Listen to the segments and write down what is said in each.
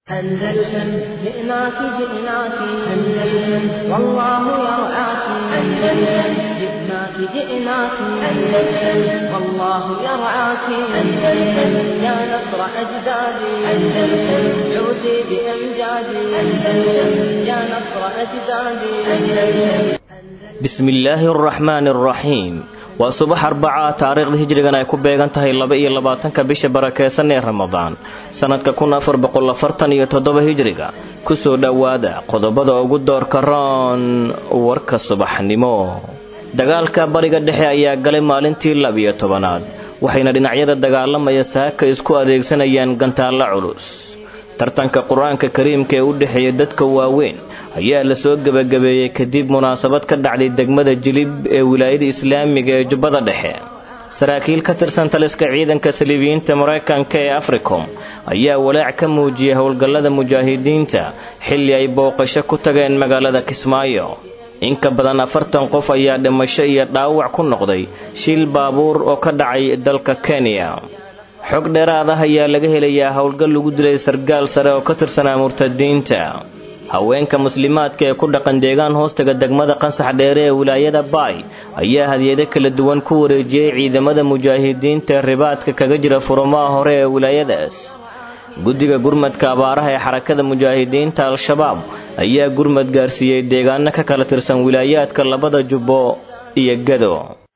أندلسن جئناك جئناك أندلسن والله يرعاك أندلسن جئناك جئناك أندلسن والله يرعاك أندلسن يا نصر أجدادي أندلسن عودي بأمجادي أندلسن يا نصر أجدادي أندلسن bismi illaahi araxmaani araxiim waa subax arbacaa taariikhda hijrigan ay ku beegan tahay laba iyo labaatanka bisha barakeysan ee ramadaan sannadka kun afar boqol afartan iyo toddoba hijriga kusoo dhowaada qodobada ugu doorka roon warka subaxnimo dagaalka bariga dhexe ayaa galay maalintii labiyo tobanaad waxayna dhinacyada dagaalamaya saaka isku adeegsanayaan gantaallo culus tartanka qur-aanka kariimka ee u dhexeeya dadka waaweyn ayaa la soo gebagabeeyey kadib munaasabad ka dhacday degmada jilib ee wilaayada islaamiga ee jubbada dhexe saraakiil ka tirsan taliska ciidanka saliibiyiinta maraykanka ee africom ayaa walaac ka muujiyey howlgallada mujaahidiinta xilli ay booqasho ku tageen magaalada kismaayo in ka badan afartan qof ayaa dhimasho iyo dhaawac ku noqday shil baabuur oo ka dhacay dalka kenya xog dheeraad ah ayaa laga helayaa howlgal lagu dilay sargaal sare oo ka tirsanaa murtadiinta haweenka muslimaadka ee ku dhaqan deegaan hoostaga degmada qansax dheere ee wilaayada baay ayaa hadiyado kala duwan ku wareejiyey ciidamada mujaahidiinta ribaadka kaga jira furumaha hore ee wilaayadaas guddiga gurmadka abaaraha ee xarakada mujaahidiinta al-shabaab ayaa gurmad gaarsiiyey deegaano ka kala tirsan wilaayaadka labada jubbo iyo gado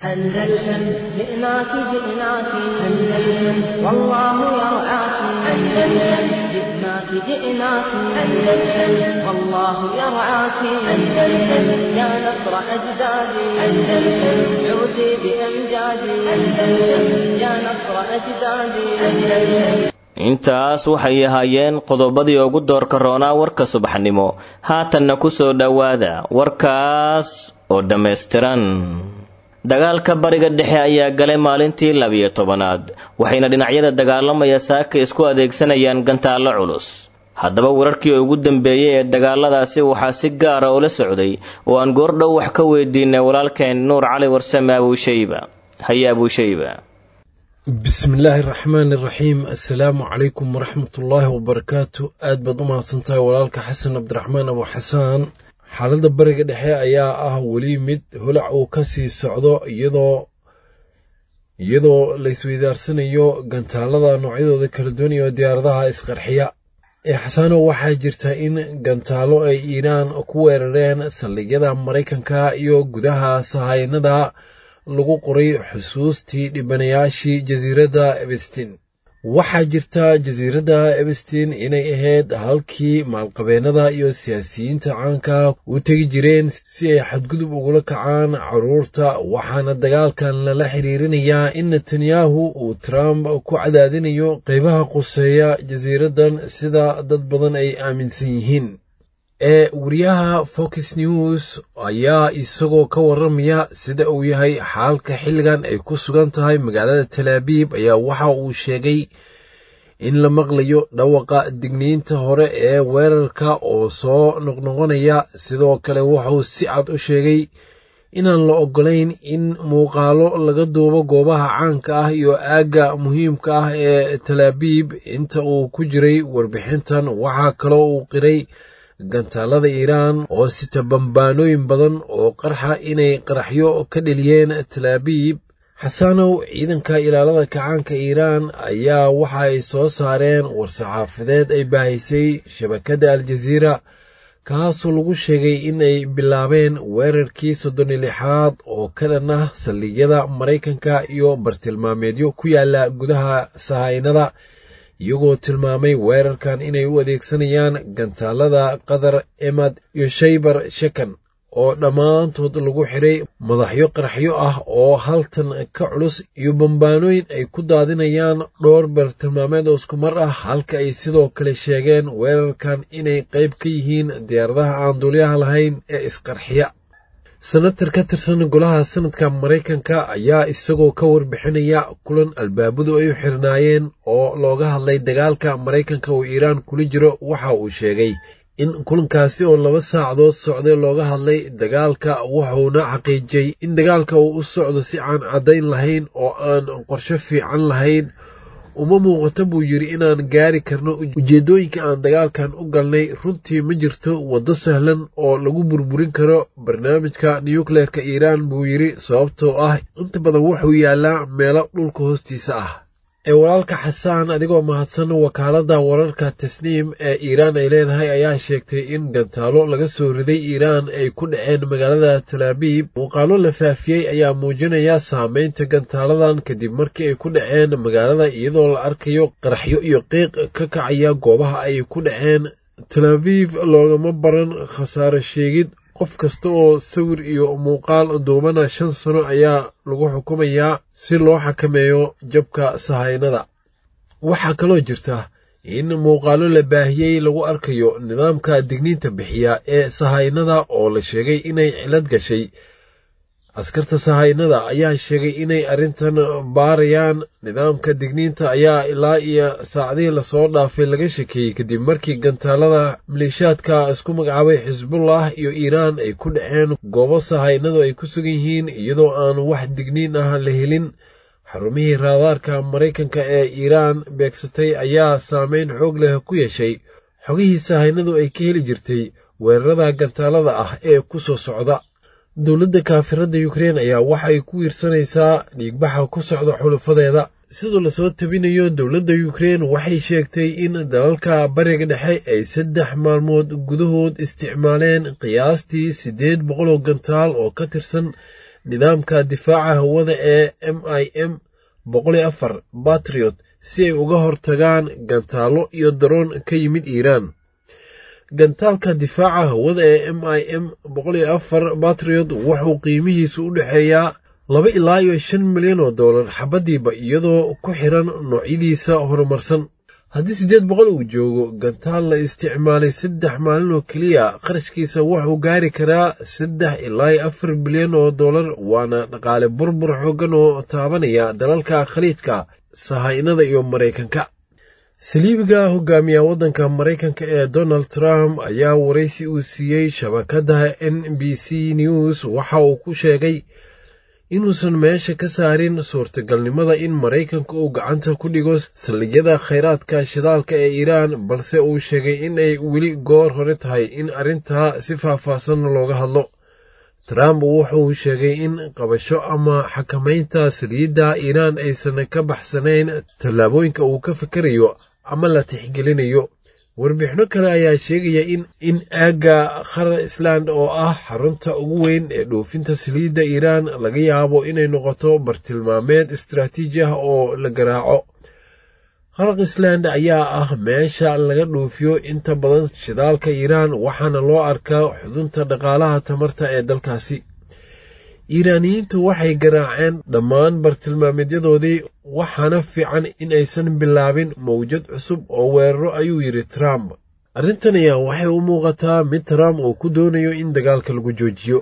أندلسن جئناك جئناك أندلسن والله يرعاك أندلسن جئناك جئناك أندلسن والله يرعاك أندلسن يا نصر أجدادي أندلسن عودي بأمجادي أندلسن يا نصر أجدادي أندلسن intaas waxay ahaayeen qodobadii ugu doorka roonaa warka subaxnimo haatanna ku soo dhowaada warkaas oo dhammaystiran dagaalka bariga dhexe ayaa galay maalintii labiyo tobanaad waxayna dhinacyada dagaalamaya saaka isku adeegsanayaan gantaallo culus haddaba wararkii ugu dambeeyey ee dagaaladaasi waxaa si gaara ula socday oo aan goordhow wax ka weydiinay walaalkeen nuur cali warsame abuushayba haye abuushayba bismillaahi raxmaani raxiim assalaamu calaykum waraxmatullaahi wabarakaatu aad baad u mahadsantahay walaalka xasan cabdiraxmaan abu xasaan xaaladda bariga dhexe ayaa ah weli mid holac uu ka sii socdo iyadoo iyadoo laysweydaarsanayo gantaalada noocyadooda kala duwan iyo diyaaradaha isqarxiya ee xasaano waxaa jirta in gantaalo ay iiraan ku weerareen saldhigyada maraykanka iyo gudaha sahaynada lagu qoray xusuustii dhibanayaashii jasiiradda ebestin waxaa jirta jasiiradda ebestin inay ahayd halkii maalqabeennada iyo siyaasiyiinta caanka u tegi jireen si ay xadgudub ugula kacaan caruurta waxaana dagaalkan lala xiriirinayaa in netanyahu uu trump ku cadaadinayo qaybaha quseeya jasiiraddan sida dad badan ay aaminsan yihiin ee wariyaha fox news ayaa isagoo ka waramaya sida uu yahay xaalka xilligan ay ku sugan tahay magaalada talaabiib ayaa waxa uu sheegay in la maqlayo dhawaqa digniinta hore ee weerarka oo soo noqnoqonaya sidoo kale wuxuu si cad u sheegay inaan la ogolayn in muuqaalo laga duubo goobaha caanka ah iyo aagga muhiimka ah ee talaabiib inta uu ku jiray warbixintan waxaa kaloo uu qiray gantaalada iiraan oo sita bambaanooyin badan oo qarxa inay qaraxyo ka dheliyeen talaabiib xasanow ciidanka ilaalada kacaanka iiraan ayaa waxa ay soo saareen war-saxaafadeed ay baahisay shabakadda aljaziira kaasoo lagu sheegay in ay bilaabeen weerarkii soddon iyo lixaad oo ka dhan ah saldhigyada maraykanka iyo bartilmaameedyo ku yaala gudaha sahaynada iyagoo tilmaamay weerarkan inay u adeegsanayaan gantaalada qatar emad iyo shaybar shekan oo dhammaantood lagu xiray madaxyo qaraxyo ah oo haltan ka culus iyo bambaanooyin ay ku daadinayaan dhowr bartilmaameed oo isku mar ah halka ay sidoo kale sheegeen weerarkan inay qayb ka yihiin diyaaradaha aan duulyaha lahayn ee isqarxiya senatar ka tirsan golaha sanadka maraykanka ayaa isagoo ka warbixinaya kulan albaabadu ay u xirnaayeen oo looga hadlay dagaalka maraykanka uu iiraan kula jiro waxa uu sheegay in kulankaasi oo laba saacadood socday looga hadlay dagaalka wuxuuna xaqiijiyey in dagaalka uu u socdo si aan caddayn lahayn oo aan qorsho fiican lahayn uma muuqato buu yidhi inaan gaari karno ujeeddooyinka aan dagaalkan u galnay runtii ma jirto waddo sahlan oo lagu burburin karo barnaamijka nukleerka iiraan buu yidhi sababtoo ah inta badan wuxuu yaallaa meelo dhulka hoostiisa ah ee walaalka xasaan adigoo mahadsan wakaaladda wararka tasniim ee iiraan ay leedahay ayaa sheegtay in gantaalo laga soo riday iiraan ay ku dhaceen magaalada talaabiib muuqaalo la faafiyey ayaa muujinaya saameynta gantaaladan kadib markii ay ku dhaceen magaalada iyadoo la arkayo qaraxyo iyo qiiq ka kacaya goobaha ay ku dhaceen talaabiib loogama baran khasaare sheegid qof kasta oo sawir iyo muuqaal duubana shan sano ayaa lagu xukumayaa si loo xakameeyo jabka sahaynada waxaa kaloo jirta in muuqaalo la baahiyey lagu arkayo nidaamka digniinta bixiya ee sahaynada oo la sheegay inay cilad gashay askarta sahaynada ayaa sheegay inay arrintan baarayaan nidaamka digniinta ayaa ilaa iyo saacadihii lasoo dhaafay laga shekeeyey kadib markii gantaalada maleeshaadka isku magacaabay xisbullah iyo iiraan ay ku dhaceen goobo sahaynadu ay ku sugan yihiin iyadoo aan wax digniin ah la helin xarumihii raadaarka maraykanka ee iiraan beegsatay ayaa saameyn xoog leh ku yeeshay xogihii sahaynadu ay ka heli jirtay weerarada gantaalada ah ee ku soo socda dowladda kaafiradda yukrein ayaa waxay ku wiirsanaysaa dhiigbaxa ku socda xulufadeeda sidoo lasoo tabinayo dowladda yukrein waxay sheegtay in dalalka bariga dhexe ay saddex maalmood gudahood isticmaaleen qiyaastii siddeed boqoloo gantaal oo ka tirsan nidaamka difaaca hawada ee m i m boqoliyo afar batriot si ay uga hortagaan gantaallo iyo daroon ka yimid iiraan gantaalka difaaca hawada ee m i m boqoliyo afar batriot wuxuu qiimihiisu u dhexeeyaa laba ilaa iyo shan milyan oo dollar xabaddiiba iyadoo ku xiran noocyadiisa horumarsan haddii siddeed boqol uu joogo gantaal la isticmaalay saddex maalin oo keliya qarashkiisa wuxuu gaari karaa saddex ilaa iyo afar bilyan oo dollar waana dhaqaale burbur xooggan oo taabanaya dalalka khaliijka sahaynada iyo maraykanka saliibiga hogaamiya waddanka maraykanka ee donald trump ayaa waraysi uu siiyey shabakadda n b c news waxa uu ku sheegay inuusan meesha ka saarin suurtagalnimada in maraykanka uu gacanta ku dhigo saldhigyada khayraadka shidaalka ee iiraan balse uu sheegay in ay weli goor hore tahay in arrintaa si faahfaahsan looga hadlo trump wuxuu sheegay in qabasho ama xakamaynta saliidda iiraan aysan ka baxsanayn tallaabooyinka uu ka fikerayo ama la tixgelinayo warbixino kale ayaa sheegaya in in aagga qarar island oo ah xarunta ugu weyn ee dhoofinta saliidda iiraan laga yaabo inay noqoto bartilmaameed istaraatiiji ah oo la garaaco qaraq island ayaa ah meesha laga dhoofiyo inta badan shidaalka iiraan waxaana loo arkaa xudunta dhaqaalaha tamarta ee dalkaasi iiraaniyiintu waxay garaaceen dhammaan bartilmaameedyadoodii waxaana fiican in aysan bilaabin mawjad cusub oo weeraro ayuu yidhi trump arrintan ayaa waxay u muuqataa mid trump uu ku doonayo in dagaalka lagu joojiyo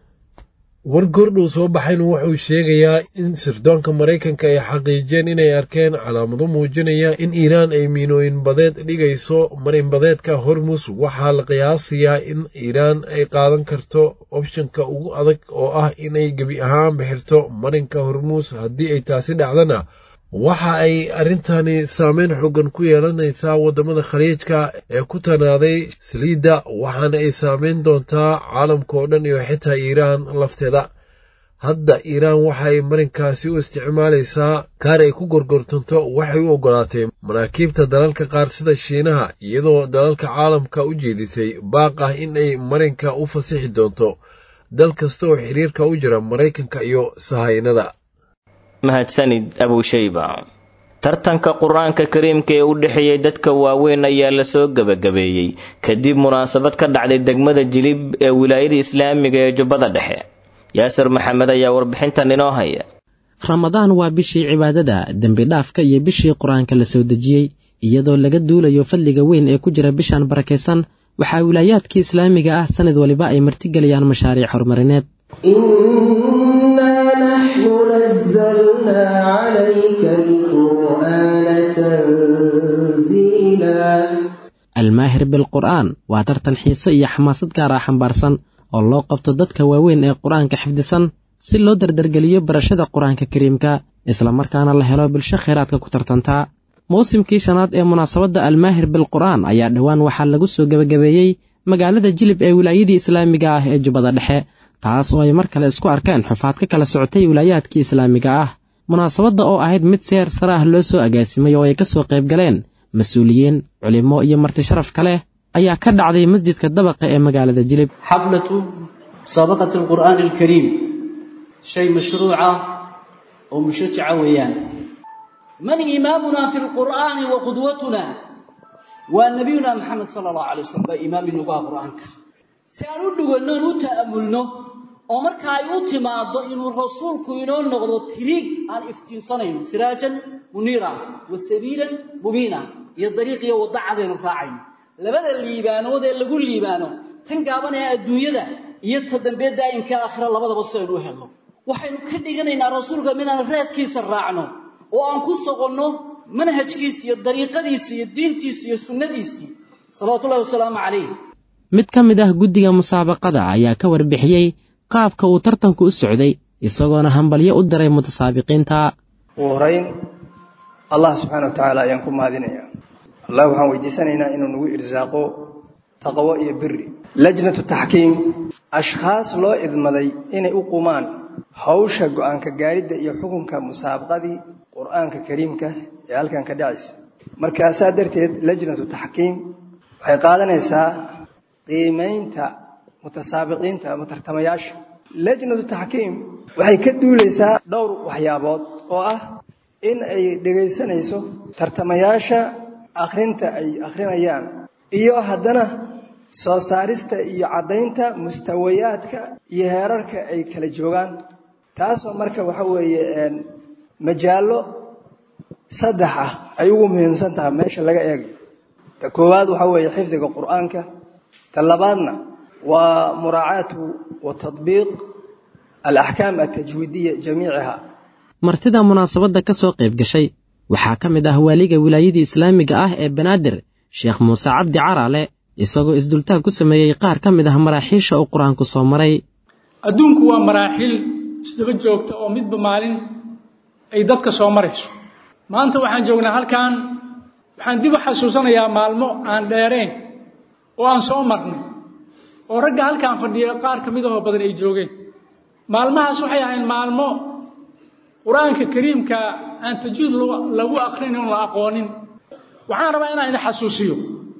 war gordhow soo baxayna wuxuu sheegayaa in sirdoonka maraykanka ay xaqiijiyeen inay arkeen calaamado muujinaya in iiraan ay miinooyin badeed dhigayso marinbadeedka hormus waxaa la qiyaasayaa in iiraan ay qaadan karto opshanka ugu adag oo ah inay gebi ahaan bixirto marinka hormuus haddii ay taasi dhacdana waxa ay arrintani saameyn xoogan ku yeelanaysaa waddamada khaliijka ee ku tanaaday saliidda waxaana ay saameyn doontaa caalamka oo dhan iyo xitaa iiraan lafteeda hadda iiraan waxay marinkaasi u isticmaalaysaa kaar ay ku gorgortanto waxay u oggolaatay maraakiibta dalalka qaar sida shiinaha iyadoo dalalka caalamka u jeedisay baaq ah in ay marinka u fasixi doonto dal kasta oo xiriirka u jira maraykanka iyo sahaynada mahadsanid abushayba tartanka qur-aanka kariimka ee u dhexeeyey dadka waaweyn ayaa lasoo gebagabeeyey kadib munaasabad ka dhacday degmada jilib ee wilaayada islaamiga ee jubbada dhexe yaasir maxamed ayaa warbixintan inoo haya ramadaan waa bishii cibaadada dembi dhaafka iyo bishii qur-aanka la soo dejiyey iyadoo laga duulayo fadliga weyn ee ku jira bishan barakaysan waxaa wilaayaadkii islaamiga ah sanad waliba ay martigelayaan mashaariic horumarineed almaahir bilqur'aan waa tartan xiise iyo xamaasad gaar ah xambaarsan oo loo qabto dadka waaweyn ee qur-aanka xifdisan si loo dardargeliyo barashada qur-aanka kariimka islamarkaana la helo bulsho khayraadka ku tartantaa mawsimkii shanaad ee munaasabadda almaahir bilqur'aan ayaa dhowaan waxaa lagu soo gebagabeeyey magaalada jilib ee wilaayadii islaamiga ah ee jubbada dhexe taas oo ay mar kale isku arkeen xufaad ka kala socotay wilaayaadkii islaamiga ah munaasabadda oo ahayd mid seer sare ah loo soo agaasimay oo ay ka soo qayb galeen mas-uuliyiin culimo iyo marti sharaf kale ayaa ka dhacday masjidka dabaqa ee magaalada jilib xaflatu musaabaqati alqur'aani alkariim shay mashruuca oo mushajaca weeyaan man imaamunaa fi lqur'aani wa qudwatuna waa nabiyuna maxamed sala allahu alay wasalam baa imaam inugu ah qur'aanka si aan u dhuganno aan u ta'amulno oo marka ay u timaaddo inuu rasuulku inoo noqdo tiriig aan iftiinsanayno siraajan muniira wa sabiilan mubiina iyo dariiqiyo wadda cadaynu raacayno labada liibaanood ee lagu liibaano tan gaaban ee adduunyada iyo ta dambe daa'imka aakhira labadaba si aynu u helno waxaynu ka dhiganaynaa rasuulka minaan raadkiisa raacno oo aan ku soqonno manhajkiisi iyo dariiqadiisi iyo diintiisi iyo sunnadiisii salawatullahi wasalaamu calayh mid ka mid ah guddiga musaabaqada ayaa ka warbixiyey qaabka uu tartanku u socday isagoona hambalyo u diray mutasaabiqiinta ugu horayn allah subxaana wa tacaala ayaan ku mahadinayaa allah waxaan weydiisanaynaa inuu nagu irsaaqo taqwo iyo biri lajnatu taxkiim ashkhaas loo idmaday inay u qumaan hawsha go'aanka gaadhidda iyo xukunka musaabaqadii qur'aanka kariimka ee halkan ka dhacaysa markaasaa darteed lajnatu taxkiim waxay qaadanaysaa qiimaynta mutasaabiqiinta ama tartamayaasha lajnatu taxkiim waxay ka duulaysaa dhowr waxyaabood oo ah in ay dhegaysanayso tartamayaasha akhrinta ay akhrinayaan iyo haddana soo saarista iyo caddaynta mustawayaadka iyo heerarka ay kala joogaan taasoo marka waxa weeye majaallo saddex ah ay ugu muhiimsan tahay meesha laga eegayo ta koowaad waxaa weeye xifdiga qur'aanka ta labaadna waa muraacaatu wa tadbiiq alaxkaam altajwiidiya jamiiciha martida munaasabadda ka soo qayb gashay waxaa ka mid ah waaliga wilaayadii islaamiga ah ee banaadir sheekh muuse cabdi caraale isagoo isdultaag ku sameeyey qaar ka mid ah maraaxiisha uu qur-aanku soo maray adduunku waa maraaxiil isdaba joogta oo midba maalin ay dadka soo marayso maanta waxaan joognaa halkan waxaan dib u xasuusanayaa maalmo aan dheerayn oo aan soo marnay oo ragga halkaan fadhiya qaar ka midahoo badan ay joogeen maalmahaas waxay ahayd maalmo qur-aanka kariimka aan tajuud lagu akrinin oon la aqoonin waxaan rabaa inaan idin xasuusiyo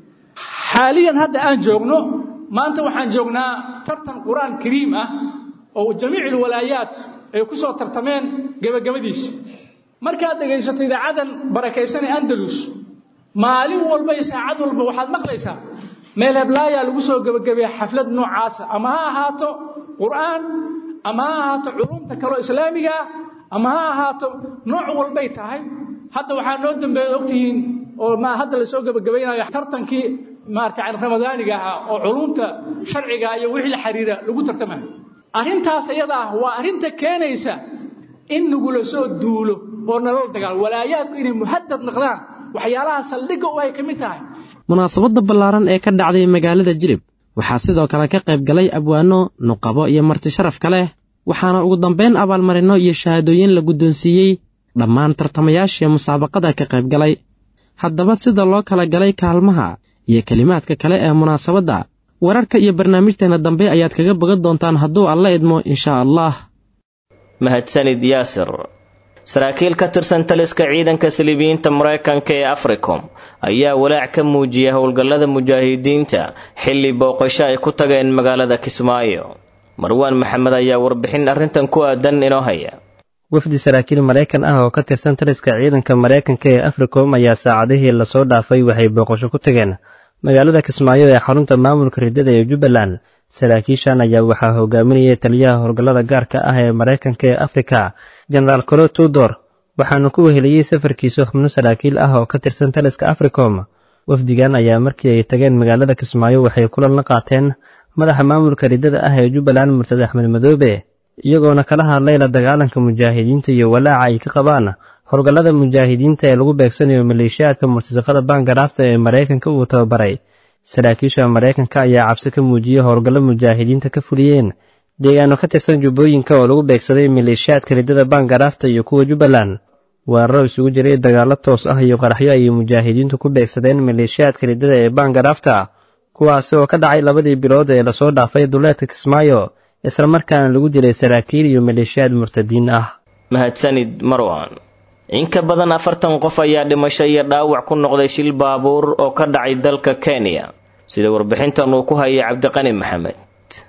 xaaliyan hadda aan joogno maanta waxaan joognaa tartan qur-aan kariim ah oo jamiic alwalaayaat ay ku soo tartameen gebagabadiisa markaad dhegaysato idaacadan barakaysanee andalus maalin walba iyo saacad walba waxaad maqlaysaa meel heblaayaa lagu soo gebagabeeya xaflad noocaasa ama ha ahaato qur'aan ama ha ahaato culumta kaloo islaamiga ah ama ha ahaato nooc walbay tahay hadda waxaa noo dambeeya ogtihiin oo ma hadda lasoo gebagabaynayo tartankii maarata ramadaaniga ahaa oo culumta sharciga iyo wixii la xiriira lagu tartamayo arrintaas iyada ah waa arrinta keenaysa in nagula soo duulo oo naloo dagaal walaayaadku inay muhadad noqdaan waxyaalaha saldhigga u ay ka mid tahay munaasabadda ballaaran ee ka dhacday magaalada jilib waxaa sidoo kale ka qayb galay abwaano nuqabo iyo marti sharaf ka leh waxaana ugu dambayn abaalmarinno iyo shahaadooyin la guddoonsiiyey dhammaan tartamayaashii musaabaqada ka qayb galay haddaba sida loo kala galay kaalmaha iyo kelimaadka kale ee munaasabadda wararka iyo barnaamijteena dambe ayaad kaga bogan doontaan hadduu alla idmo inshaa allah mahadsanid yaasir saraakiil ka tirsan taliska ciidanka silibiyiinta maraykanka ee africom ayaa walaac ka muujiyay howlgallada mujaahidiinta xilli booqasho ay ku tageen magaalada kismaayo marwaan maxamed ayaa warbixin arrintan ku aadan inoo haya wafdi saraakiil maraykan ah oo ka tirsan taliska ciidanka maraykanka ee africom ayaa saacadihii lasoo dhaafay waxay booqasho ku tageen magaalada kismaayo ee xarunta maamulka riddada ee jubbaland saraakiishan ayaa waxaa hogaaminayay taliyaha howlgallada gaarka ah ee maraykanka ee afrika jenaraal colo tudor waxaanu ku weheliyey safarkiisa xubno saraakiil ah oo ka tirsan taliska africom wafdigan ayaa markii ay tageen magaalada kismaayo waxay kulan la qaateen madaxa maamulka riddada ah ee jubbaland murtad axmed madoobe iyagoona kala hadlay la dagaalanka mujaahidiinta iyo walaaca ay ka qabaan howlgallada mujaahidiinta ee lagu beegsanayo maleeshiyaadka murtasaqada baangaraafta ee maraykanka uu tababaray saraakiisha maraykanka ayaa cabsi ka muujiyey howlgallo mujaahidiinta ka fuliyeen deegaano ka tirsan jubbooyinka oo lagu beegsaday maleeshiyaadka riddada baangaraafta iyo kuwa jubbaland weeraro isugu jiray dagaallo toos ah iyo qaraxyo ayay mujaahidiintu ku beegsadeen maleeshiyaadka riddada ee baangaraafta kuwaasi oo ka dhacay labadii bilood ee lasoo dhaafay duleedka kismaayo islamarkaana lagu dilay saraakiil iyo maleeshiyaad murtadiin ah mahadsanid marwan in ka badan afartan qof ayaa dhimasho iyo dhaawac ku noqday shil baabuur oo ka dhacay dalka kenya sida warbixintan uu ku hayay cabdiqani maxamed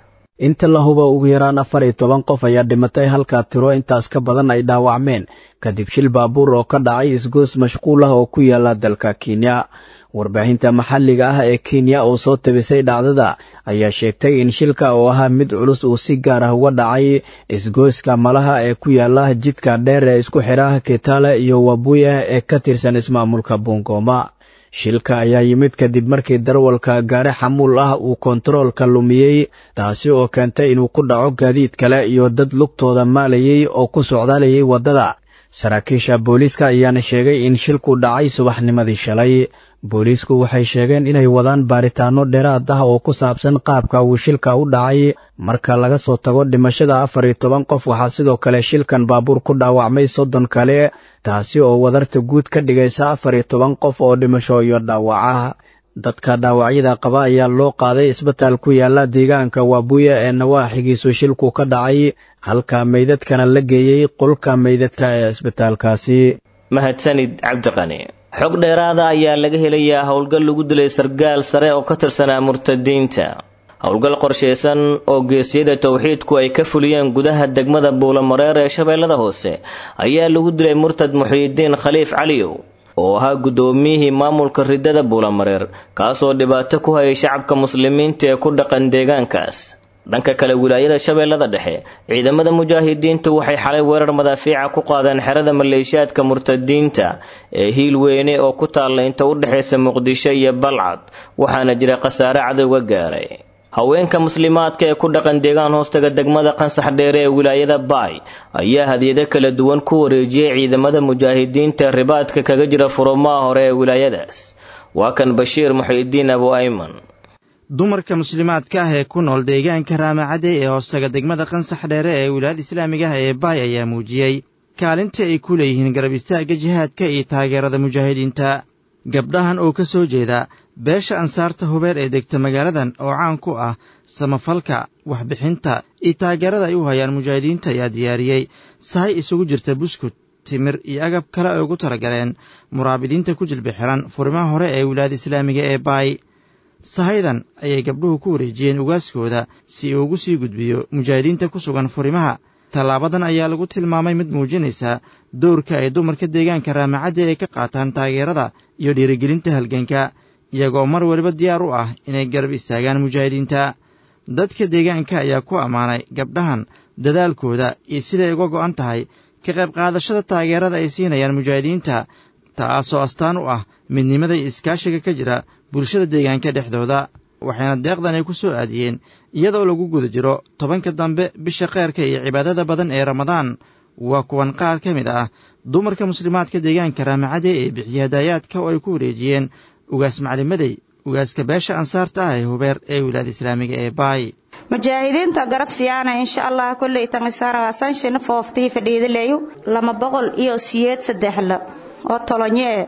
inta la huba ugu yaraan afar iyo toban qof ayaa dhimatay halkaa tiro intaas ka badan ay dhaawacmeen kadib shil baabuur oo ka dhacay isgoos mashquul ah oo ku yaala dalka kenya warbaahinta maxalliga ah ee kenya oo soo tabisay dhacdada ayaa sheegtay in shilka oo ahaa mid culus uu si gaar ah uga dhacay isgooska malaha ee ku yaala jidka dheer ee isku xidha kitale iyo wabuya ee ka tirsan ismaamulka bungoma shilka ayaa yimid kadib markii darwalka gaari xamuul ah uu kontaroolka lumiyey taasi oo keentay inuu ku dhaco gaadiid kale iyo dad lugtooda maalayay oo ku socdaalayay waddada saraakiisha booliiska ayaana sheegay in shilku dhacay subaxnimadii shalay booliisku waxay sheegeen inay wadaan baaritaanno dheeraad ah oo ku saabsan qaabka uu shilka u dhacay marka laga soo tago dhimashada afar iyo toban qof waxaa sidoo kale shilkan baabuur ku dhaawacmay soddon kale taasi oo wadarta guud ka dhigaysa afar iyo toban qof oo dhimasho iyo dhaawaca dadka dhaawacyada qaba ayaa loo qaaday isbitaal ku yaala deegaanka waabuya ee nawaaxigiisu shilku ka dhacay halka meydadkana la geeyey qolka meydadka ee isbitaalkaasi mahadsanid cabdiqani xog dheeraada ayaa laga helayaa howlgal lagu dilay sargaal sare oo ka tirsanaa murtadiinta howlgal qorshaysan oo geesiyada towxiidku ay ka fuliyeen gudaha degmada buulamareer ee shabeellada hoose ayaa lagu dilay murtad muxiidiin khaliif caliyow oo ahaa guddoomiyihii maamulka riddada buulamareer kaasoo dhibaato ku hayay shacabka muslimiinta ee ku dhaqan deegaankaas dhanka kale wilaayada shabeellada dhexe ciidamada mujaahidiintu waxay xalay weerar madaafiica ku qaadeen xerada maleeshiyaadka murtadiinta ee hiil weyne oo ku taalla inta u dhexaysa muqdisho iyo balcad waxaana jira khasaare cadowga gaaray haweenka muslimaadka ee ku dhaqan deegaan hoostaga degmada qansax dheere ee wilaayada baay ayaa hadiyado kala duwan ku wareejiyey ciidamada mujaahidiinta ribaadka kaga jira furumaha hore ee wilaayadaas waa kan bashiir muxiidiin abu ayman dumarka muslimaadka ah ee ku nool deegaanka raamacade ee hoostaga degmada qansax dheere ee wilaayada islaamiga ah ee baay ayaa muujiyey kaalinta ay ku leeyihiin garab istaagga jihaadka iyo taageerada mujaahidiinta gabdhahan oo ka soo jeeda beesha ansaarta hubeer ee degta magaaladan oo caan ku ah samafalka waxbixinta iyo taageerada ay u hayaan mujaahidiinta ayaa diyaariyey sahay isugu jirta buskud timir iyo agab kale ay ugu talagaleen muraabidiinta ku jilbi xiran furimaha hore ee wilaayada islaamiga ee baay sahaydan ayay gabdhuhu ku wareejiyeen ugaaskooda si uu ugu sii gudbiyo mujaahidiinta ku sugan furimaha tallaabadan ayaa lagu tilmaamay mid muujinaysa dowrka ay dumarka deegaanka raamacadda ay ka qaataan taageerada iyo dhiirigelinta halganka iyagoo mar waliba diyaar u ah inay garab istaagaan mujaahidiinta dadka deegaanka ayaa ku ammaanay gabdhahan dadaalkooda iyo siday uga go'an tahay ka qayb qaadashada taageerada ay siinayaan mujaahidiinta taasoo astaan u ah midnimada iyo iskaashiga ka jira bulshada deegaanka dhexdooda waxayna deeqdan ay ku soo aadiyeen iyadoo lagu guda jiro tobanka dambe bisha kheyrka iyo cibaadada badan ee ramadaan waa kuwan qaar ka mid ah dumarka muslimaadka deegaanka raamacade ee bixiya hadaayaadka oo ay ku wareejiyeen ugaas maclimadey ugaaska beesha ansaarta ah ee hubeer ee wilaayada islaamiga ee baay mujaahidiinta garab siyaana insha allah kolley tangisarasanshina fooftii fadhiidaleeyo lama boqol iyo siyeed saddexla oo tolonyee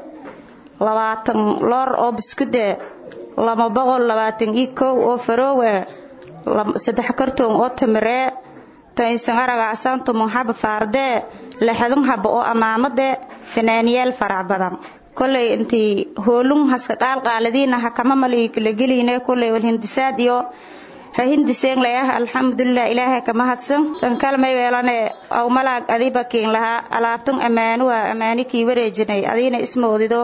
labaatan loor oo biskude lama boqol labaatan iyo kow oo faroowe saddex kartoon oo tamiree tainsangaragacsan tumun haba faardee lixdun haba oo amaamade fanaaniyaal farac badan koley intii hoolun haska qaalqaaladiina hakama maliykulageline koley wal hindisaad iyo ha hindiseen layah alxamdulilah ilaahay kama hadsan tan kalmay weelane aw malaag adiba kiin lahaa alaabtun ammaanuwa ammaani kii wareejinay adiina ismoodido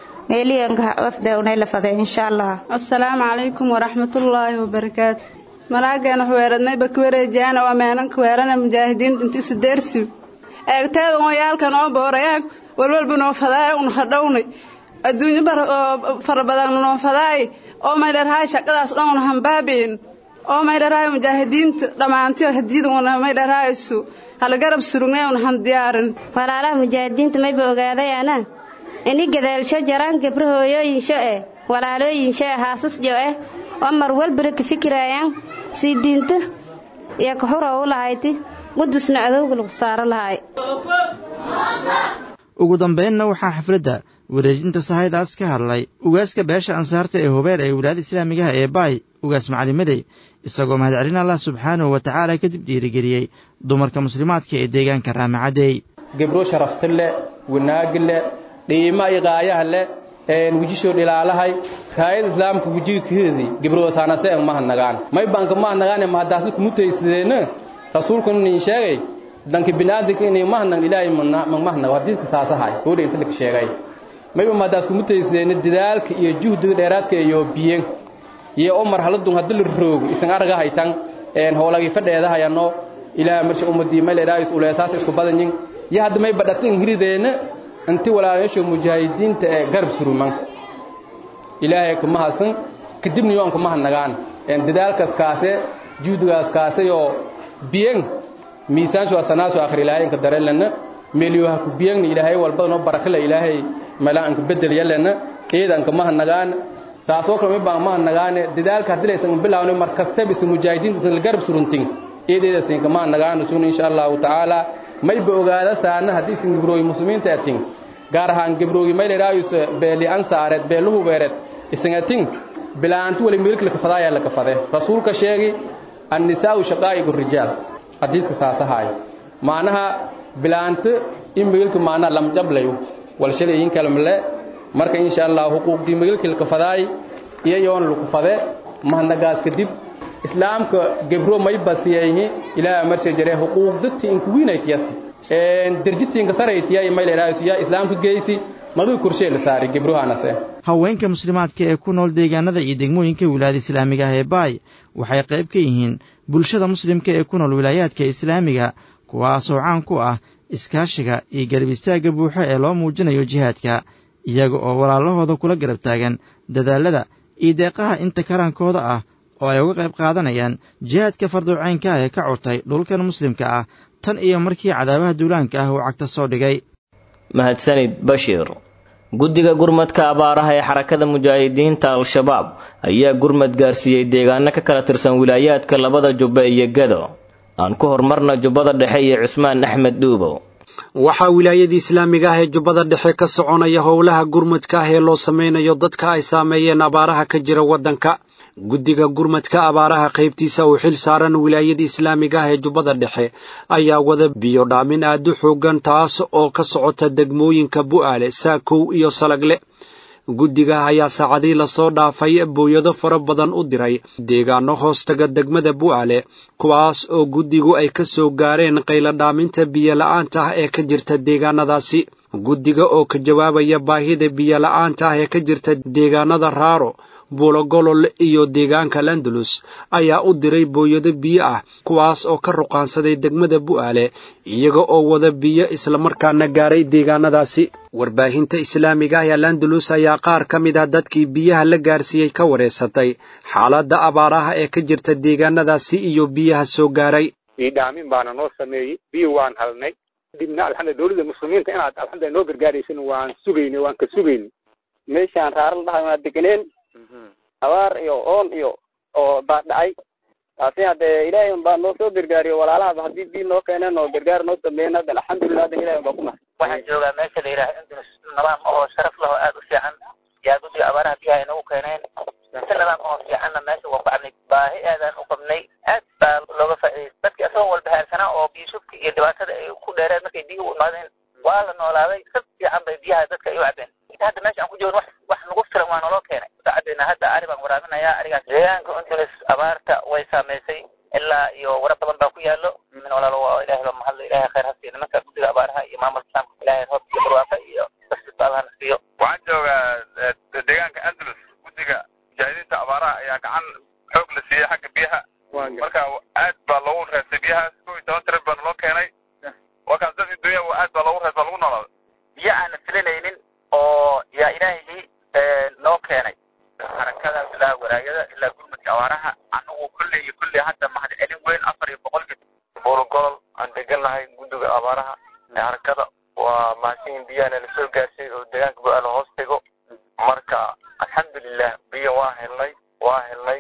asalaamu calaykum waraxmatullaahi wabarakaatu malaageena xuweeradnay bakuwareejiyaan oo ammaanan kuweerana mujaahidiinta inti isu deersiw eegteeda oo yaalkan oo boorayaan walwalba noo fadaay un hadhownay adduunyo fara badan noo fadaay oo maydharhaay shaqadaas dhan una hambaabiin oo maydharhaay mujaahidiinta dhammaantiyo hadiyada una maydharhaaysu halagarab surugnay una han diyaarin walaalaha mujaahidiinta mayba ogaadayaana ini gadaalsho jaraan gabro hooyooyinsho eh walaalooyinsho eh haasasjo eh oo mar walbana ka fikiraayaan sii diinta iyo kaxura u lahayti qudusna adowga lagu saaro lahay ugu dambaynna waxaa xafladda wareejinta sahaydaas ka hadlay ugaaska beesha ansaarta ee hubeer ee wilaayada islaamigaha ee baay ugaas macalimadey isagoo mahadcelin allah subxaanahu wa tacaala kadib dhiirigeliyey dumarka muslimaadka ee deegaanka raamacadey gebro sharafti leh wanaagi leh dhiima iyo qaayaha leh wejishoo dhilaalahay raayada islaamka wejiga kahedi gebrosaanase ang mahadnagaan may banka mahadnagaane mahadaasna kumutaysadeenna rasuulkuna nin sheegay danka binaadinka inay mahadnag ilaahay mahadnago hadiiska saasahay gabadha inta laka sheegay mayba mahadaas kumutaysadeenna dadaalka iyo juhdiga dheeraadka iyo biyen iyo o marhaladun haddi la roogo isan argahaytan howlagii fadheedahayano ilaaha marsha ummadii mayleeraayis uleesaas isku badanyin iyo hadda may badhatin hirideenna inti walaalayaasha mujaahidiinta ee garab suruman ilaahay kama hasan kadibna yoon kama hadnagaan dadaalkaas kaase juhdigaas kaasayoo biyen miisaanshu asanaasu akhrilaayanka darelana meelyoha ku biyengna ilaahay walbadanoo barakila ilaahay malaanka bedel yalana eedan kama hadnagaan saasoo kale may baan ma hadnagaane dadaalka haddii laysan bilaawno mar kastaba isa mujaahidiinta isan la garab suruntin eedeedasin kama hadnagaana sun insha allahu tacaala mayba ogaada saana haddii isan gabrooyi muslimiinta atin gaar ahaan gabrooyi maylerayus beeli ansaareed beeluhu beereed isan atin bilaantu wali meelka lakafadaayaa lakafade rasuulka sheegi annisaa'u shaqaa'igu rijaal hadiiska saasahaayo maanaha bilaanta in meelka maanaa lamjablayo wal shalay in kalmale marka insha allah xuquuqdii meelka lakafadaay iyo yoon lakufade mahnagaas kadib islaamka gebro may basiyayhi ilaa marshe jare xuquuqdati inkuwiinaytiyasi derjitiinka saraytiya mayleraasu yaa islaamka geysi maduu korshee la saari gebrohanase haweenka muslimaadka ee ku nool deegaanada iyo degmooyinka wilaayada islaamiga ah ee baay waxay qayb ka yihiin bulshada muslimka ee ku nool wilaayaadka islaamiga kuwaasoo caan ku ah iskaashiga iyo garab istaagga buuxo ee loo muujinayo jihaadka iyaga oo walaalahooda kula garab taagan dadaalada iyo deeqaha inta karaankooda ah oo ay uga qayb qaadanayaan jihaadka farduucaynka ah ee ka curtay dhulkan muslimka ah tan iyo markii cadaabaha duulaanka ah uu cagta soo dhigay mahadsanid bashiir guddiga gurmadka abaaraha ee xarakada mujaahidiinta al-shabaab ayaa gurmad gaarsiiyey deegaano ka kala tirsan wilaayaadka labada jubbe iyo gado aan ku horumarna jubbada dhexe iyo cusmaan axmed dhuubow waxaa wilaayadii islaamiga ah ee jubbada dhexe ka soconaya howlaha gurmadka ah ee loo sameynayo dadka ay saameeyeen abaaraha ka jira waddanka guddiga gurmadka abaaraha qaybtiisa uu xil saaran wilaayada islaamiga ah ee jubbada dhexe ayaa wada biyo dhaamin aad u xoogan taas oo ka socota degmooyinka bu'aale saakow iyo salagle guddiga ayaa saacadii lasoo dhaafay booyado fara badan u diray deegaano hoostaga degmada bu'aale kuwaas oo guddigu ay ka soo gaareen qayladhaaminta biyola'aanta ah ee ka jirta deegaanadaasi guddiga oo ka jawaabaya baahida biyola'aanta ah ee ka jirta deegaanada raaro buulogolol iyo deegaanka landalus ayaa u diray booyado biyo ah kuwaas oo ka ruqaansaday degmada bu'aale iyaga oo wada biyo islamarkaana gaaray deegaanadaasi warbaahinta islaamiga ah ee landalus ayaa qaar ka mid ah dadkii biyaha la gaarsiiyey ka wareysatay xaaladda abaaraha ee ka jirta deegaanadaasi iyo biyaha soo gaaray idhaamin baana noo sameeyey biyo waan halnay kadibna alxamdu dowladda muslimiinta inaad alxamdulilah noo gargaaraysin waan sugayni waan ka sugayni meeshaan raaral dhahay waa degeneen abaar iyo oon iyo oo baa dhacay taasi haddee ilaahay un baa noo soo gargaariyo walaalahaba haddii bii noo keeneen oo gargaar noo sameeyeen haddan alxamdulilah haddan ilahay un baa ku mahad waxaan joogaa meesha la yidhaha indulus nidaam oo sharaf leh oo aad u fiican yaa guddiga abaaraha biyaha inagu keeneen si nidaam oo fiicanna meesha waa bacnay baahi aadaan u qabnay aad baa looga faa'iidayay dadkii asagoo walbahaarsanaa oo biyo shubka iyo dhibaatada ay ku dheereen markay biyuhu u imaadeen waa la noolaaday si fiican bay biyaha dadka ay u cabeen hadda meesha aan ku joogno wax wax nagu filan waa naloo keenay saacaddeena hadda ari baan waraabinayaa arigaas deegaanka untunis abaarta way saamaysay ilaa iyo wara badan baa ku yaallo min walaalo waa ilaahay baa mahadla ilaahay khayr ha siiyo nimanka guddiga abaaraha iyo maamulka islaamka ilaahay roob iyo barwaaqo iyo basito allah na siiyo waxaan joogaa deegaanka andalus guddiga mujaahidiinta abaaraha ayaa gacan xoog la siiyey xagga biyaha marka aad baa loogu reestay biyahaas kow iyo toban tirar baa naloo keenay warkaas dadkii dunya aad baa loogu reest baa lagu noolaaday biyo aan la filanaynin oo yaa ilaahigii noo keenay xarakada ilaa walaayada ilaa gurmadka awaaraha anagu kolley iyo kolley hadda mahad celin weyn afar iyo boqolkii buulogolol aan degannahay guddiga abaaraha ee harakada waa mahadsanyin biyahana la soo gaarsiiyey oo deegaanka go-aala hoos tego marka alxamdulilah biyo waa helnay waa helnay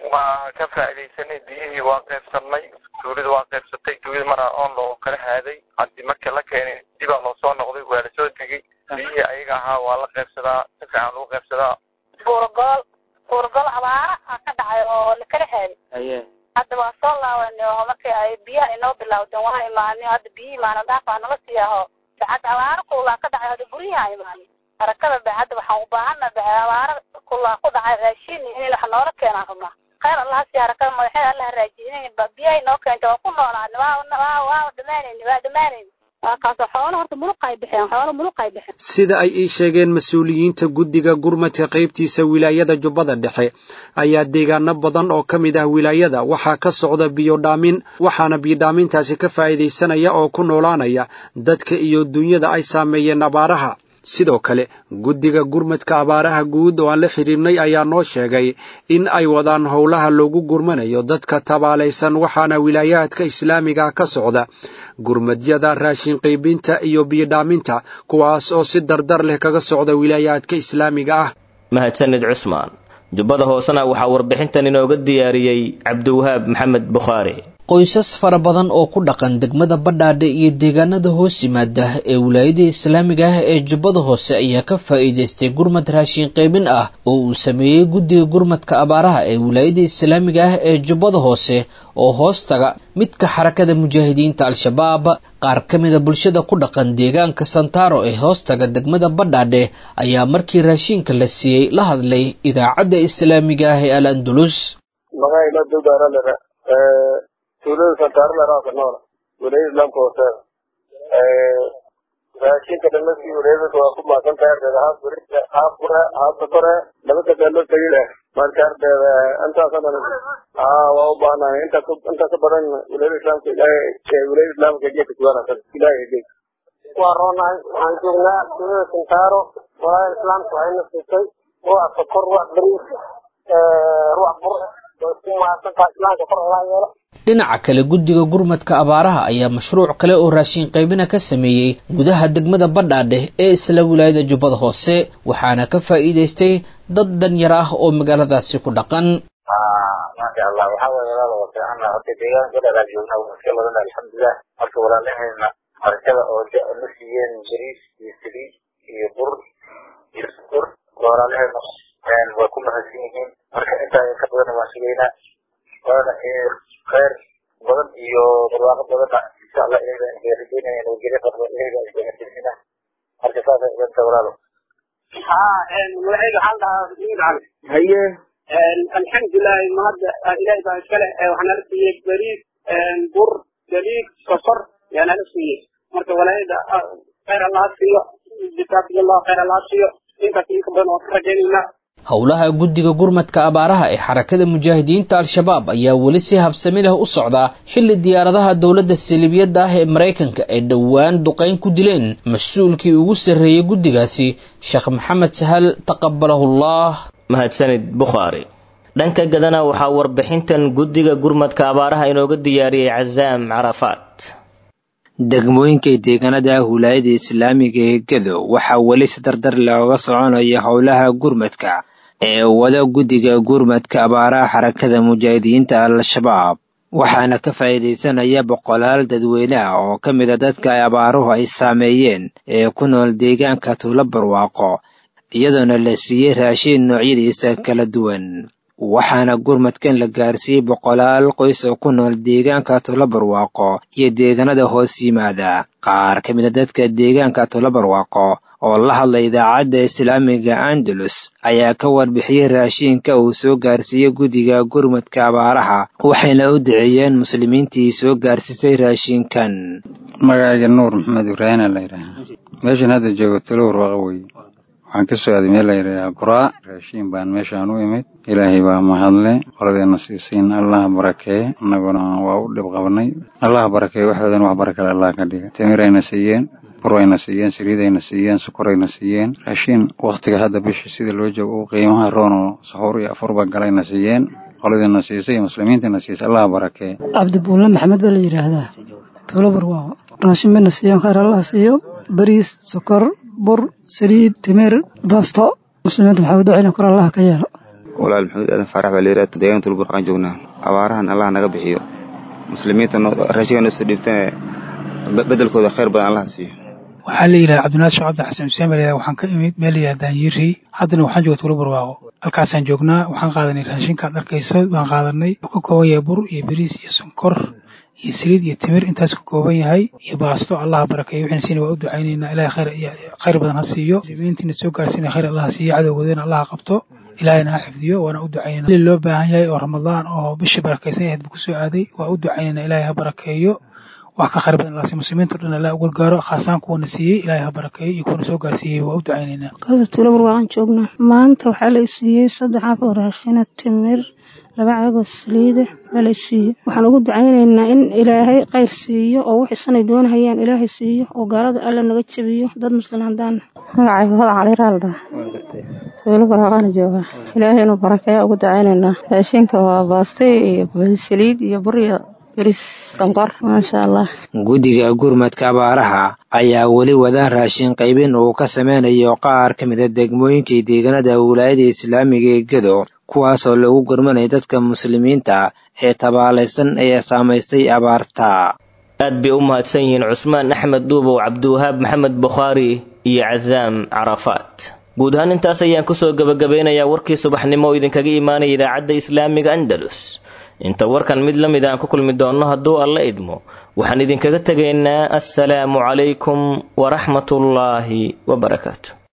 waa ka faa'iidaysanay biyihii waa qaybsannay tuulida waa qaybsatay tuulida maraa oon loo kala haaday haddii markii la keenay dibaa loo soo noqday waa la soo tegey biyihii ayaga ahaa waa la qaybsadaa si fiican lagu qaybsadaa buurgol buurgol abaara aa ka dhacay oo la kala haaday haye hadda waa soo laabanay oo markii ay biyaha inoo bilowdeen waa imaanay hadda biyihii maana dhaaf aa nala sii aho bacad abaara kulaa ka dhacay hadda guryaha imaanay harakada bacadda waxaan u baahana abaara kulaa ku dhacay raashin in wax noola keenaan rabnaa khayr allaha sii harakada madaxeeda allah raajinin biyahay noo keentay waa ku noolaana waa waa waa dhamaanayni waa dhamaanayni waa kaasoo xoolo horta muluqay bixeen xoolo muluqay bixeen sida ay ii sheegeen mas-uuliyiinta guddiga gurmadka qaybtiisa wilaayada jubbada dhexe ayaa deegaano badan oo ka mid ah wilaayada waxaa ka socda biyodhaamin waxaana biyodhaamintaasi ka faa'iidaysanaya oo ku noolaanaya dadka iyo dunyada ay saameeyeen abaaraha sidoo kale guddiga gurmadka abaaraha guud oo aan la xidhiirnay ayaa noo sheegay in ay wadaan howlaha loogu gurmanayo dadka tabaalaysan waxaana wilaayaadka islaamiga ka socda gurmadyada raashin qaybinta iyo biyodhaaminta kuwaas oo si dardar leh kaga socda wilaayaadka islaamiga ah mahadsanid cusmaan jubbada hoosena waxaa warbixintan inooga diyaariyey cabdiwahaab maxamed bukhaari qoysas fara badan oo ku dhaqan degmada badhaadhe iyo deegaanada hoos yimaada ee wilaayada islaamiga ah ee jubbada hoose ayaa ka faa'iidaystay gurmad raashin qaybin ah oo uu sameeyey guddiga gurmadka abaaraha ee wilaayada islaamiga ah ee jubbada hoose oo hoos taga midka xarakada mujaahidiinta al-shabaab qaar ka mida bulshada ku dhaqan deegaanka santaaro ee hoostaga degmada badhaadhe ayaa markii raashinka la siiyey la hadlay idaacadda islaamiga ah ee al andulus tuulada santaarlaraaka noola wilayada islaamka hooseeda raashinka dhamadkii wilayadaka waa ku maasan tahay ardeeda haaf burida haaf bure haaf sokore laba sadee loo tegi leh marka ardeeda intaasoo dhan aa waa u baahnahay inta inta ka badan wilayada islaamka ilaahay wilayada islaamka geedka kuwanaasan ilaahay geed waa roonahay waxaan joognaa tuulada santaaro walaayada islaamka waxayna siisay ruuc sokor ruuc bariis ruuc bur way ku maasan tahay islaamka kor ogaa yeelo dhinaca kale guddiga gurmadka abaaraha ayaa mashruuc kale oo raashin qaybina ka sameeyey gudaha degmada badhaadheh ee isla wilaayada jubbada hoose waxaana ka faa'iidaystay dad danyar ah oo magaaladaasi ku dhaqan maasha allah waxaa waye walaal waa fiicana horta deegaanka badhaadhaa joogna waa iska badan alxamdulilah marka walaalahayna harakada oo na siiyeen bariis iyo saliid iyo bur iyo sukor walaalahayna waa ku mahadsan yihiin marka intaa ka badan waan sugaynaa waana khayr badan iyo barwaaqo badanna insha allah ilaga rajeynaya nabadgelyo qabdo ilaga isgaarsiisina marka saasa idanta walaalo magacayga waxaan dhahaa maxamed cali haye alxamdulilahi mahadda ilahay baa iskale waxaa nala siiyey bariis bur saliid sokor yaa nala siiyey marka walaayada khayr allaha siiyo jazaakum allah khayr allaha siiyo intaas inka badan waan ka rajaynaynaa howlaha guddiga gurmadka abaaraha ee xarakada mujaahidiinta al-shabaab ayaa weli si habsami leh u socdaa xilli diyaaradaha dowladda saliibiyadda ah ee maraykanka ay dhowaan duqayn ku dileen mas-uulkii ugu sarreeyey guddigaasi sheekh maxamed sahal taqabalahullah mahadsanid bukhaari dhanka gadana waxaa warbixintan guddiga gurmadka abaaraha inooga diyaariyey casaam carafaat degmooyinkay deegaanada wilaayada islaamiga ee gedo waxaa weli si dardar looga soconaya howlaha gurmadka ee wada guddiga gurmadka abaaraha xarakada mujaahidiinta al-shabaab waxaana ka faa'iidaysanaya boqolaal dadweyneha oo ka mid a dadka ay abaaruhu ay saameeyeen ee ku nool deegaanka tuulo barwaaqo iyadoona la siiyey raashiin noocyadiisa kala duwan waxaana gurmadkan la gaarsiiyey boqolaal qoys oo ku nool deegaanka tuulo barwaaqo iyo deegaanada hoos yimaada qaar ka mid a dadka deegaanka tuulo barwaaqo oo la hadlay idaacadda islaamiga andalus ayaa ka warbixiyey raashiinka uu soo gaarsiiyey guddiga gurmadka abaaraha waxayna u duceeyeen muslimiintii soo gaarsiisay raashiinkan magacayga nuur maxamed ibraahina la yidhaahaa meeshan hadda joogo tuulo barwaaqo weye waxaan ka soo aaday meel la yidhahdaa buraa raashiin baan meeshaan u imid ilaahay baa mahadle qoladeenna siisiin allaha barakeeye annaguna waa u dhib qabnay allaha barakeeye waxoodan wax barakale allah ka dhiga timirayna siiyeen burayna siiyeen saliidayna siiyeen sukorayna siiyeen raashiin wakhtiga hadda bisha sida loo joogo uu qiimaha roonoo saxuur iyo afurba galayna siiyeen qoladiina siisay iyo muslimiintiina siisay allaha barakeeye cabdibuulle maxamed baa la yidhaahdaa tuulo barwaaqo raashin bayna siiyeen khayr allah siiyo bariis sokor bur saliid timir baasto muslimiinta maxaa u ducayna kor allaha ka yeelo walaal maxamuud aadan faarax baa layidhaha deegaanka tulburqaan joognaa abaarahan allah naga bixiyo muslimiinta raashiga noo soo dhiibtane bedelkooda khayr badan allah siiyo waxaa la yidhaha cabdinaasir cabdi xasan xuseen baa layidhaha waxaan ka imid meel la yidhaha daanyiiri haddana waxaan jooga tuulo barwaaqo halkaasaan joognaa waxaan qaadanay raashinkaad arkayso baan qaadanay wuxuu ka kooban yahay bur iyo bariis iyo sonkor iyo saliid iyo timir intaas ka kooban yahay iyo baasto allah barakeeyo wixina siina waa u ducaynaynaa ilahay khayr khayr badan ha siiyo muslimiintiina soo gaarsiina khayr allah ha siiyo cadowgoodana allah ha qabto ilaahayna ha xifdiyo waana u ducaynayna li loo baahan yahay oo ramadaan oo bishii barakaysan yahayd buu kusoo aaday waa u ducaynayna ilaahay ha barakeeyo wax ka khayr badan allah siiyo muslimiinta o dhan allah u gargaaro khaasaan kuwana siiyey ilaahay ha barakeeyo iyo kuwana soo gaarsiiyey waa u ducaynaynaa qada tuulo barwaaqan joognaa maanta waxaa la isiiyey saddex af oo raashina timir laba caagoo saliida baa la isiiyey waxaan ugu ducaynaynaa in ilaahay khayr siiyo oo wixii sanay doonahayaan ilaahay siiyo oo gaalada alla naga jabiyo dad muslim haddaan magacayga hoda caliraaldha tuulo barwaaqana joogaa ilaahay inuu barakeeya ugu ducaynaynaa raashinka waa baastay iyo saliid iyo bur iyo guddiga gurmadka abaaraha ayaa weli wada raashin qaybin uu ka sameynayo qaar ka mida degmooyinkii deegaanada wilaayada islaamiga ee gedo kuwaasoo lagu gurmanaya dadka muslimiinta ee tabaalaysan ee saamaysay abaarta aad bay u mahadsan yihiin cusmaan axmed duubow cabdiwahaab maxamed bukhaari iyo casaam carafaat guud ahaan intaas ayaan kusoo gebagabeynayaa warkii subaxnimo oo idinkaga imaanaya idaacadda islaamiga andalus inta warkan mid la mid aan ku kulmi doonno hadduu alla idmo waxaan idinkaga tegaynaa assalaamu calaykum waraxmatullaahi wabarakaatu